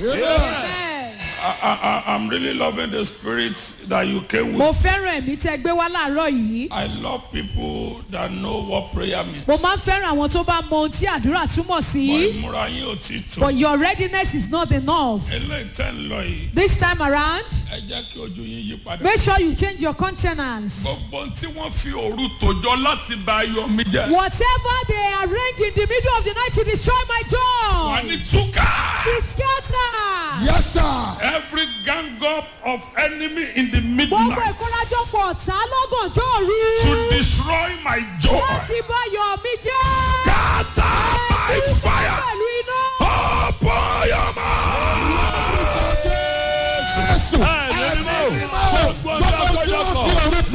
Amen. I, I, I- I'm really loving the spirit that you came mo with. fẹ́ràn ẹ̀mí tẹ́ gbé wá láàárọ̀ yìí. I love people that know what prayer means. mo máa ń fẹ́ràn àwọn tó bá mọ ohun tí àdúrà túmọ̀ Bọ̀ sí. ìmúra yín ò tí tó. but your readiness is not enough. Eléyìí tẹ́ ń lọ yìí, this time around ẹ jẹ́ kí ojú yín yí padà. make sure you change your countenance. Gbogbo ohun tí wọ́n fi òru tòjọ́ láti ba ayọ̀ mi jẹ́. whatever they arrange in the middle of the night to destroy my Wà joy. ní túkà. be scattered. Yes, sir. Every gang up of enemy in the gbogbo midnight ìkórajọpọ̀ ọ̀tá lọ́gànjọ́ òru. to destroy my joy. láti bá